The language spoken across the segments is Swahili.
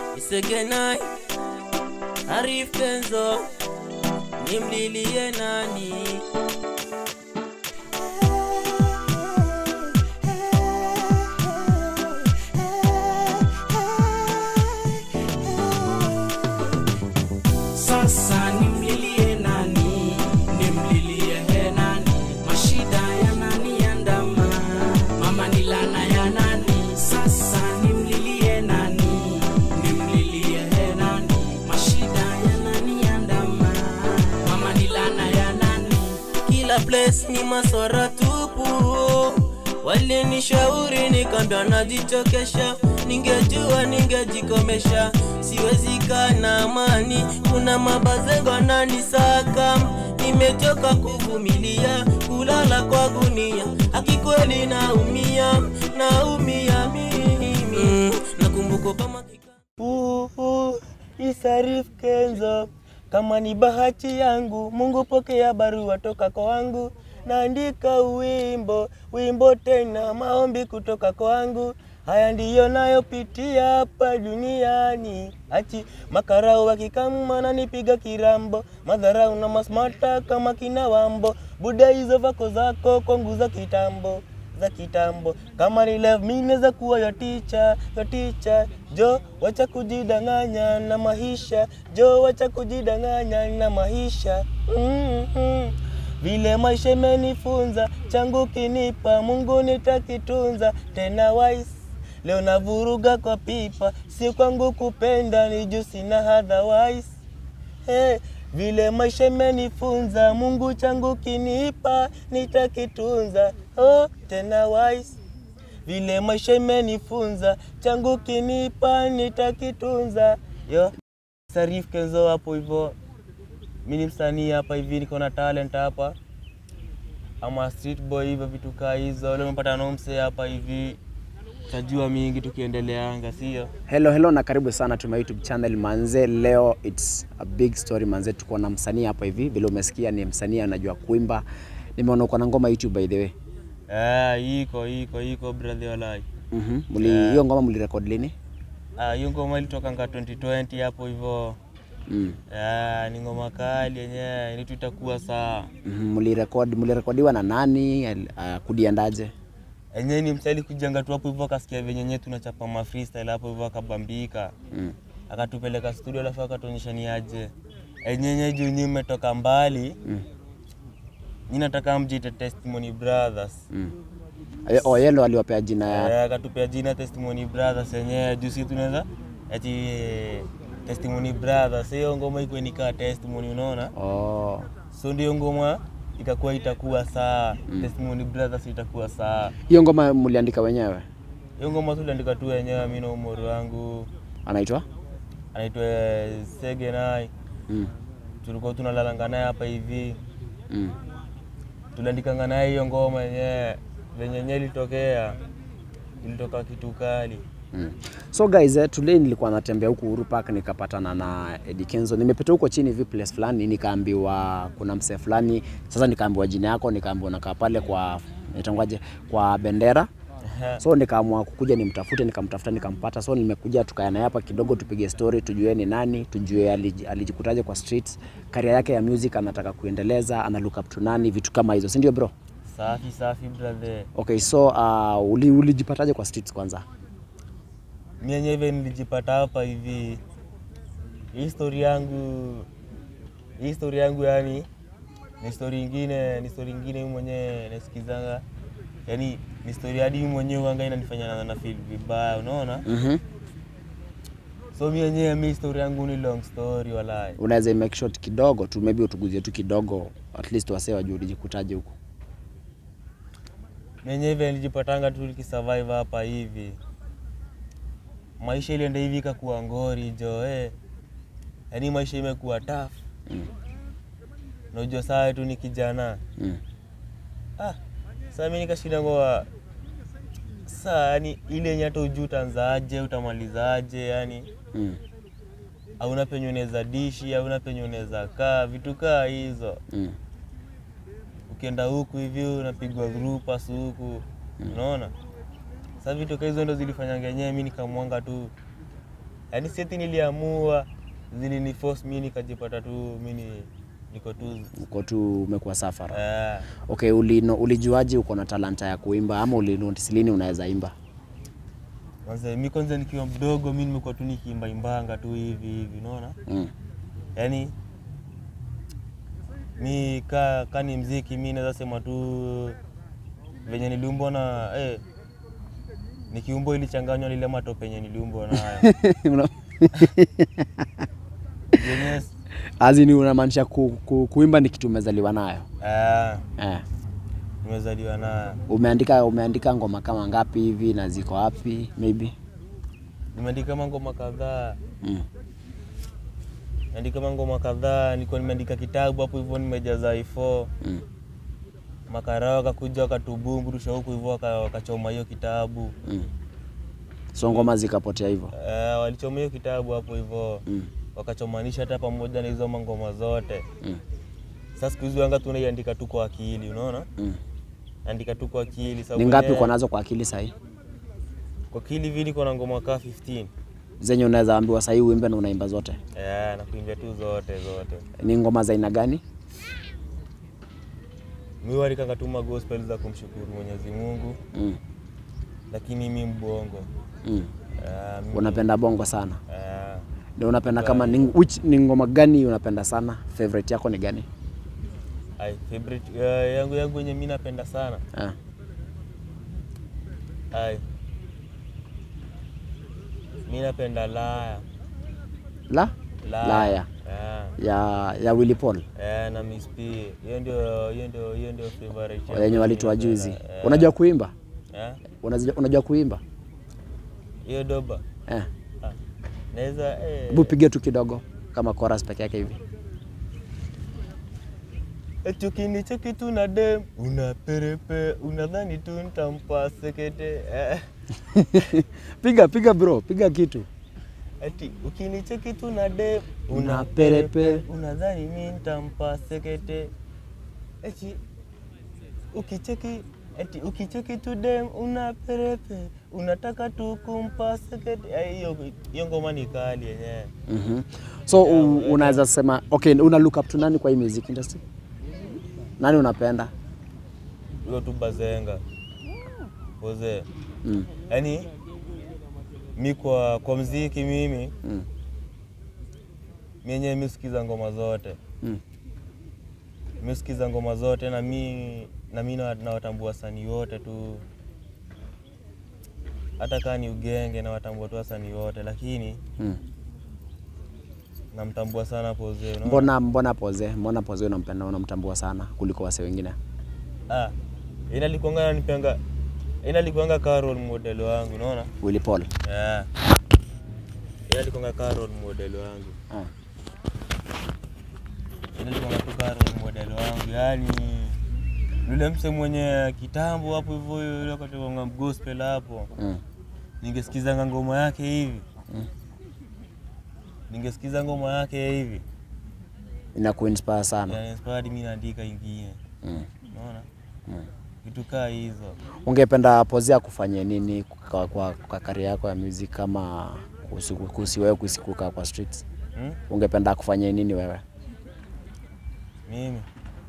Isegenai Arif Kenzo nimlilie nani? Sasa nimlilie nani? Nimlilie he nani? Mashida ya nani yandama? Mama ni lana ya nani? Sasa nimlilie nani? Nimlilie he nani? Mashida ya nani yandama? Mama ni lana ya nani? Kila place ni maswara tupu, walinishauri nikambia najichokesha, ningejua ningejikomesha, siwezi kaa na amani, kuna mabazengo ananisaka, nimechoka kuvumilia, kulala kwa gunia, akikweli naumia, naumia mimi mm, nakumbuka kama kika Uhu, Isarif Kenzo, kama ni bahati yangu, Mungu pokea barua toka kwangu, naandika wimbo, wimbo tena, maombi kutoka kwangu. Haya ndiyo nayopitia hapa duniani, achi makarau wakikama nanipiga kirambo, madharau na masmata kama kina wambo, buda hizo vako zako kwangu za kitambo za kitambo kama ni love mimi naweza kuwa yo teacher yo teacher jo wacha kujidanganya na maisha jo wacha kujidanganya na maisha mm-hmm. vile maisha imenifunza changu kinipa mungu nitakitunza tena wise leo navuruga kwa pipa si kwangu kupenda ni juu sina otherwise Hey, vile maisha imenifunza Mungu changu kinipa nitakitunza oh, tena wise vile maisha imenifunza changu kinipa nitakitunza yo Sarif Kenzo hapo hivyo mi ni msanii hapa hivi niko na talent hapa ama street boy hivyo vitu kaa hizo leo nimepata nomse hapa hivi tajua mingi tukiendeleanga sio Hello, hello na karibu sana to my YouTube channel manze. Leo it's a big story manze, tuko na msanii hapa hivi, vile umesikia ni msanii anajua kuimba. Nimeona uko na ngoma YouTube by the way. Eh, iko iko iko brother walai. Mhm. Muli hiyo ngoma mlirecord lini? Ah, hiyo ngoma ilitokanga 2020 hapo hivyo. Mm. Ah, ni ngoma kali yenyewe, ni tutakuwa saa. Mhm. Mlirecord mlirekodiwa na nani? Al- Uh, kudiandaje? Yenyewe ni msali kujanga tu hapo hivyo akasikia venye yenyewe tunachapa ma freestyle hapo hivyo akabambika. Mm. Akatupeleka studio alafu akatuonyesha ni aje. Yenyewe juu nyinyi mmetoka mbali. Mm. Nyinyi nataka mjite Testimony Brothers. Mm. Eh, Oh, yelo aliwapea jina ya Eh, akatupea jina Testimony Brothers yenyewe juu si tunaweza ati eh, Testimony Brothers hiyo ngoma iko nikaa testimony unaona Oh. so ndio ngoma ikakuwa itakuwa saa Testimony Brothers itakuwa saa Hiyo ngoma mliandika wenyewe? hiyo ngoma tuliandika tu wenyewe mimi na umori wangu Anaitwa? anaitwa eh, Sege Nai Mm. tulikuwa tunalalanga naye hapa hivi Mm. tuliandikanga naye hiyo ngoma yenyewe venye yenyewe ilitokea ilitoka kitu kali Mm. So guys, eh, today nilikuwa natembea huku Uhuru Park nikapatana na Eddie Kenzo. Nimepita huko chini hivi place fulani nikaambiwa kuna msee fulani. Sasa nikaambiwa jina yako, nikaambiwa nakaa pale kwa nitangwaje kwa bendera. So nikaamua kukuja nimtafute, nikamtafuta nikampata. So nimekuja tukae naye hapa kidogo tupige story, tujue ni nani, tujue aliji- alijikutaje kwa streets, career yake ya music anataka kuendeleza, ana look up to nani, vitu kama hizo, si ndio bro? safi safi brother Okay, so uh, uli, ulijipataje kwa streets kwanza? mi yenyewe hivi nilijipata hapa hivi hii story yangu hii story yangu yani ni story ingine ni story ingine mimi mwenyewe nasikizanga yani ni story hadi mimi mwenyewe wanga inanifanya na, na feel vibaya unaona Mhm. so mi yenyewe mi story yangu ni long story walai unaweza make short kidogo tu maybe utuguzie tu kidogo at least wasee wajue ulijikutaje huku mi yenyewe hivi nilijipatanga tu nikisurvive hapa hivi maisha ilienda hivi ikakuwa ngori jo eh. yani maisha imekuwa tough Mm. najua saa tu ni kijana mm. ah, saa mi nikashinda ngoa saa yani ile yenye hata ujuu utaanzaje utamalizaje yani Mm. hauna penye unaweza dishi hauna penye unaweza kaa vitu kaa hizo Mm. ukienda huku hivi unapigwa grupas huku unaona Sasa vitu kama hizo ndo zilifanyanga yenyewe mi nikamwanga tu yaani sieti niliamua zilini force mi nikajipata tu mi ni- niko tu uko tu umekuwa safara eh, okay ulino, ulijuaje uko na talanta ya kuimba ama ulinotice lini unaweza imba kwanza mi kwanza nikiwa mdogo mi nimekuwa tu nikiimba imbanga tu hivi hivi unaona mm. yaani mi ka, ka ni mziki mi naweza sema tu venye niliumbwa na eh, nikiumbwa ilichanganywa lile matope yenye niliumbwa nayo Una- Yenye- azini unamaanisha ku, ku, kuimba ni kitu umezaliwa nayo eh, eh. nimezaliwa nayo umeandika umeandika ngoma kama ngapi hivi na ziko wapi maybe nimeandika mangoma kadhaa mm. nimeandika mangoma kadhaa niko nimeandika kitabu hapo hivyo nimejaza ifo Mm. makarao wakakuja wakatubumburusha huku hivyo waka- wakachoma hiyo kitabu Mm. so ngoma zikapotea hivyo eh, walichoma hiyo kitabu hapo hivyo mm. wakachomanisha hata pamoja na hizo mangoma zote mm. sasa siku hizi wanga tunaiandika tu kwa akili unaona mm. andika tu kwa akili sababu ni ngapi wenyewe- uko nazo kwa akili sahii kwa akili vili kuna ngoma kaa 15 zenye unaweza ambiwa sahii uimbe na unaimba zote eh, na kuimbia tu zote zote ni ngoma za aina gani mi walikanga tu magospel za kumshukuru mwenyezi mungu mm. lakini mi mbongo mm. eh, mi- unapenda bongo sana eh, na unapenda kama ni, which, ni ngoma gani unapenda sana favorite yako ni gani ai, favorite eh, yangu yangu yenye mi napenda sana ah. ai mi napenda laya la laya, Laya. Eh, ya ya Willy Paul eh, na Miss P hiyo ndio hiyo ndio hiyo ndio favorite yangu yenye mi walitoa napenda. juzi Eh, unajua kuimba eh, unajua, unajua kuimba hiyo doba eh. Ah, naweza eh, hebu piga tu kidogo kama chorus peke yake hivi Chukini cheki tu na dem una perepe unadhani tu nitampa sekete eh. piga piga bro piga kitu Ati ukinicheki tu na dem Una una perepe. perepe unadhani mi nitampa sekete eti ukicheki eti ukicheki tu dem una perepe unataka tu kumpa sekete Eh, hiyo hiyo ngoma ni kali yenyewe mm-hmm. so u, unaweza sema okay una look up to nani kwa hii music industry nani unapenda hiyo tu bazenga oze mm. yaani mi kwa, kwa mziki mimi Mm. mi yenyewe mi sikiza ngoma zote Mm. mi sikiza ngoma zote na mi na mi na- nawatambua wasanii wote tu hata kaa ni ugenge nawatambua tu wasanii wote lakini Mm. namtambua sana Poze unaona? mbona mbona poze mbona poze unampenda unamtambua sana kuliko wase wengine ah, ina likuanga nanipanga ina likuanga kaa role model wangu unaona Willy Paul yeah. ina likuanga kaa role model wangu ah. Ile nilikuwa natoka role model wangu yani yule mse mwenye kitambo hapo hivyo yule wakati wa gospel hapo mm. ningesikizanga ngoma yake hivi Mm. ningesikiza ngoma yake hivi ina kuinspire sana yani inspired mimi naandika ingine mm. unaona Mm. vitu kaa hizo ungependa poze akufanyie nini kwa, kwa, kwa kari yako ya music kama kuhusu kuhusu wewe kuhusu kukaa kwa streets hmm? ungependa akufanyie nini wewe mimi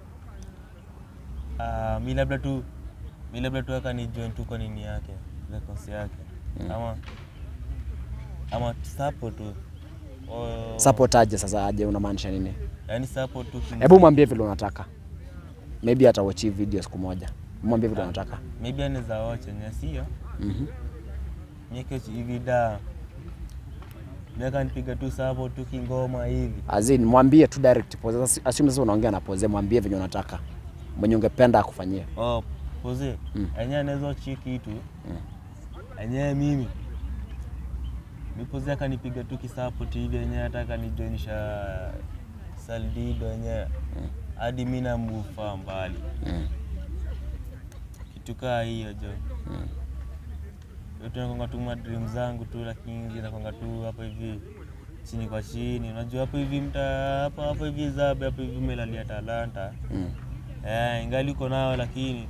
ah, mi labda tu mi labda tu aka ni join tu kwa nini yake records yake ama ama support tu Oh, support aje sasa aje unamaanisha nini yani support tu kim- hebu mwambie vile unataka maybe atawachi video siku moja mwambie vile unataka maybe anaweza watch yenye sio Mhm. mieke hivi da miaka nipiga tu support tu kingoma hivi As in, mwambie tu direct pose Sasa assume sasa unaongea na pose mwambie venye unataka mwenye ungependa akufanyie oh, poze Mm. enyewe anaweza chi kitu enyewe mimi mipoze akanipiga tu kisapoti hivi enyewe hata akanijoinisha saldido enyewe hadi mi namufaa mbali mm. kitu kaa hiyo jo Mm. yote nakwanga tu madream zangu tu lakini zinakwanga tu hapo hivi chini kwa chini unajua hapo hivi mta hapo hapo hivi zabe hapo hivi umelalia talanta Mm. eh, ingali uko nayo lakini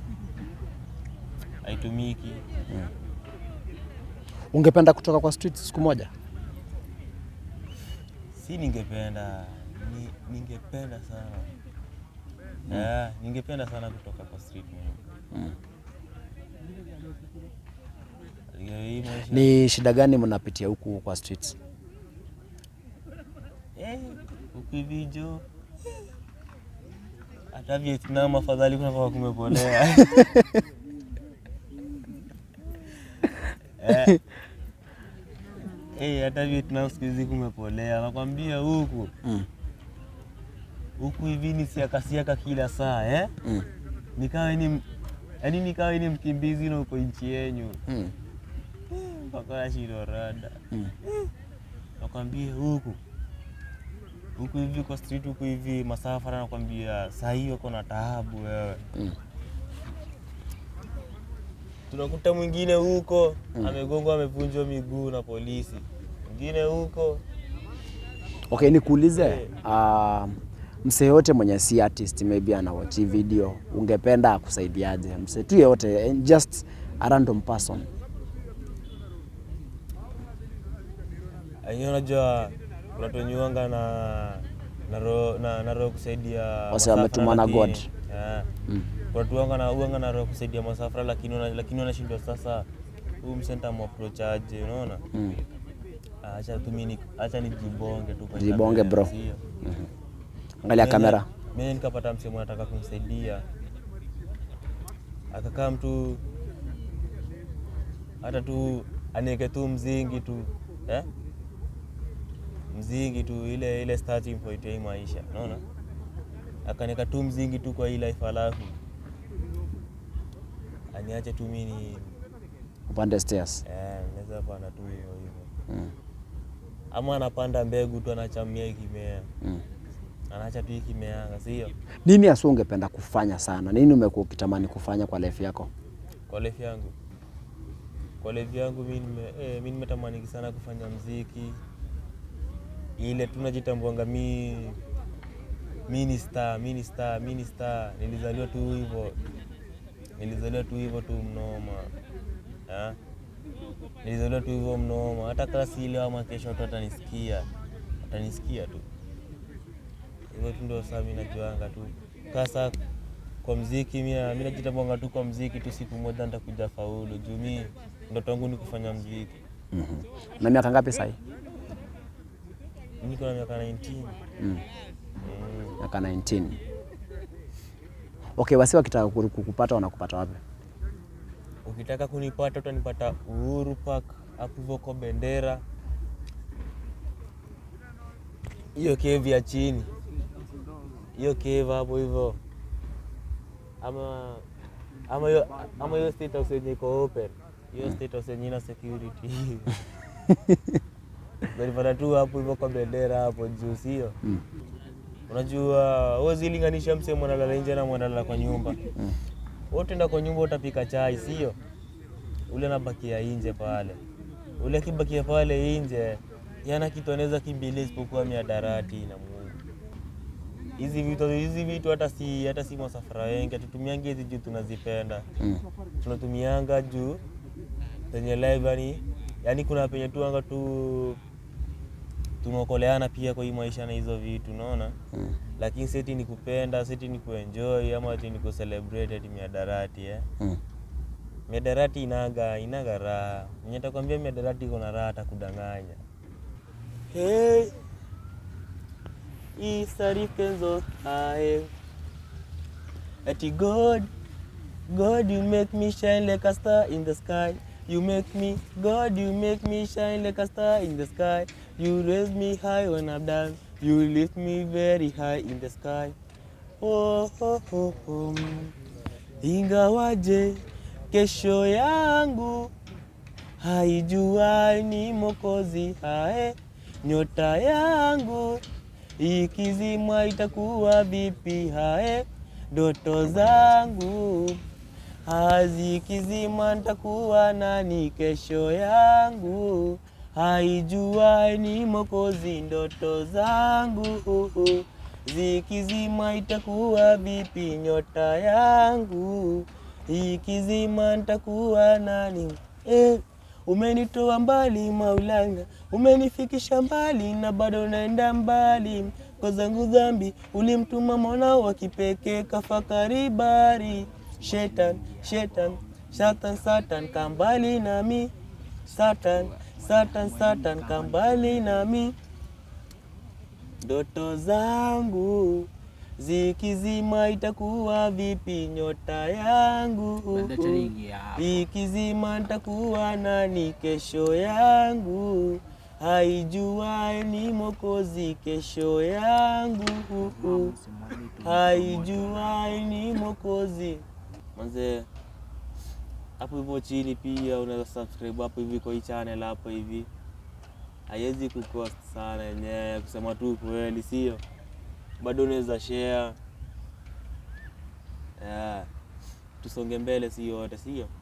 haitumiki ungependa kutoka kwa streets siku moja si ningependa ni, ningependa sana yeah, ningependa sana kutoka kwa street mimi. Yeah, hii maisha- Ni shida gani mnapitia huku kwa streets? Eh, huku hivi jo hata Vietnam afadhali kunavaa kumepolea Eh. Eh, hata Vietnam siku hizi kumepolea, nakwambia huku Mm. huku hivi ni siaka siaka kila saa eh? Mm. Nikawe ni yaani nikawe ni mkimbizi na uko nchi yenyu Mm. mpaka nashindwa rada Mm. nakwambia huku huku hivi kwa street huku hivi masafara nakwambia saa hii wako na taabu wewe Mm. tunakuta mwingine huko amegongwa amevunjwa miguu na polisi mwingine huko Okay, nikuulize uh, msee yote mwenye si artist maybe anawatch hii video ungependa akusaidiaje? Msee tu yote eh, just a random person. Hiyo unajua kuna tunyuanga na na roho na, na roho kusaidia Wase masafara, wametumwa na lakini- God. Yeah. Mm. Kuna tuanga na uanga na roho kusaidia masafara lakini wana- lakini wanashindwa sasa huu msenta approach aje unaona? Mm. Ah, Acha tu mimi ni- acha nijibonge tu kwa Jibonge, kamera, bro. sio? Angalia Mimi- kamera. Mimi nikapata msemo anataka kumsaidia, akakaa mtu hata tu aniweke tu mzingi tu eh? mzingi tu ile ile starting point ya hii maisha, unaona, akaniweka tu mzingi tu kwa hii life, alafu aniache tu mimi ni Upande stairs. eh, naweza panda tu hivyo hivyo, Mm. ama anapanda mbegu tu anachamia ikimea, Mm. anaacha tu ikimeanga, sio Nini hasa ungependa kufanya sana? Nini umekuwa ukitamani kufanya kwa life yako? kwa life yangu kwa life yangu mi nime, eh, mi nimetamani sana kufanya mziki ile tu najitambuanga mi mi ni star mi ni star mi ni star nilizaliwa tu hivyo nilizaliwa tu hivyo tu mnoma ha? nilizaliwa tu hivyo mnoma hata kasi ile ama kesho watu watanisikia watanisikia tu hivyo tu ndio saa mi najuanga tu kasa kwa mziki mi mi najitambanga tu kwa mziki tu siku moja nitakuja faulu juu mi ndoto yangu ni kufanya mziki Mhm. Na miaka ngapi sasa? mi niko na miaka 19 Mm. mm. Miaka 19. Okay, wasi wakitaka ku- kukupata wanakupata wapi? ukitaka kunipata utanipata Uhuru Park hapo hivyo kwa bendera hiyo kevi ya chini hiyo kevi hapo hivyo ama ama hiyo ama hiyo state house yenye iko open hiyo state house yenye ina security utanipata tu hapo hivyo kwa bendera hapo juu sio Mm. unajua huwezi linganisha msee mwanalala nje na mwanalala kwa nyumba Mm. wote enda kwa nyumba utapika chai sio ule anabakia nje pale ule akibakia pale nje yana kitu anaweza kimbilia isipokuwa miadarati na Mungu hizi vitu hizi vitu hata si hata si masafara wengi hatutumiangi hizi juu tunazipenda Mm. tunatumianga juu penye live yani yani kuna penye tu anga tu tunaokoleana pia kwa hii maisha na hizo vitu unaona Mm. lakini seti ni kupenda seti ni kuenjoy ama ati ni kucelebrate ati miadarati eh? Mm. miadarati inaga inaga raha mwenye takwambia miadarati iko na raha atakudanganya hey, isarikenzo ae ati god god you make me shine like a star in the sky you make me god you make me shine like a star in the sky you raise me high when i'm down you lift me very high in the sky oh, oh, oh, oh. ingawaje kesho yangu haijua ni mokozi hae nyota yangu ikizimwa itakuwa vipi hae ndoto zangu hazikizima nitakuwa nani kesho yangu haijua ni mokozi ndoto zangu zikizima itakuwa vipi nyota yangu ikizima nitakuwa nani eh, umenitoa mbali Maulana, umenifikisha mbali na bado naenda mbali kwa zangu dhambi ulimtuma mwanao wa kipekee kafakari bari shetan shetan satan satan kambali nami satan satan satan kambali nami ndoto zangu zikizima itakuwa vipi nyota yangu ikizima nitakuwa nani kesho yangu haijuae ni mokozi kesho yangu haijuae ni mokozi manze hapo hivyo chini pia unaweza subscribe hapo hivi kwa hii channel hapo hivi haiwezi kucost sana yenyewe kusema tu kweli sio bado unaweza share yeah. tusonge mbele si yote sio